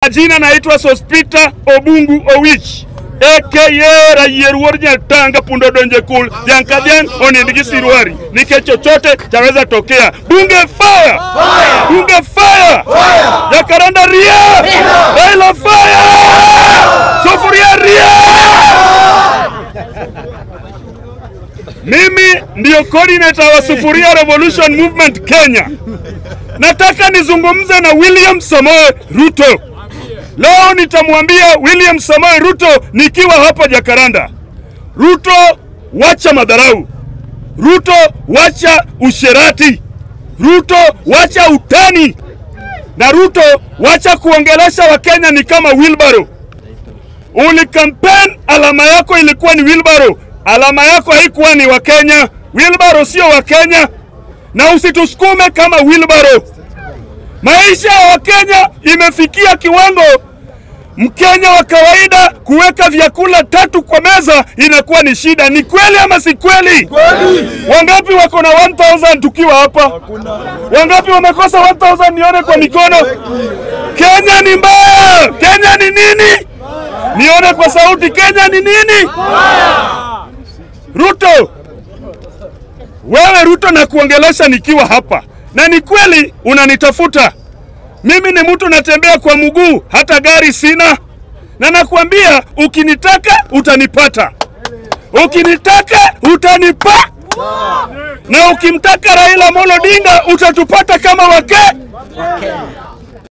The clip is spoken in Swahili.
majina naitwa Sospita Obungu Owich aka Rayieruor Nyatanga Pundo Donje Kul Jankadhian Onindgi Sirwari, nikech chochote chaweza tokea. Bunge fire! Bunge fire! Jakaranda ria! Raila fire! Sufuria ria! Mimi ndio coordinator wa Sufuria Revolution Movement Kenya. Nataka nizungumze na William Samoei Ruto. Leo nitamwambia William Samoei Ruto nikiwa hapa Jakaranda. Ruto, wacha madharau. Ruto, wacha usherati. Ruto, wacha utani. Na Ruto, wacha kuongelesha Wakenya ni kama wheelbarrow. Ulikampeni, alama yako ilikuwa ni wheelbarrow. Alama yako haikuwa ni Wakenya. Wheelbarrow sio Wakenya, na usitusukume kama wheelbarrow. Maisha ya Wakenya imefikia kiwango Mkenya wa kawaida kuweka vyakula tatu kwa meza inakuwa ni shida. Ni kweli ama si kweli? Wangapi wako na 1000 tukiwa hapa? Wangapi wamekosa 1000? Nione kwa mikono. Kenya ni mbaya. Kenya ni nini? Nione kwa sauti. Kenya ni nini? Ruto, wewe Ruto, na kuongelesha nikiwa hapa, na ni kweli unanitafuta mimi ni mtu natembea kwa mguu, hata gari sina, na nakwambia ukinitaka utanipata, ukinitaka utanipa, na ukimtaka Raila Amolo Odinga utatupata kama wake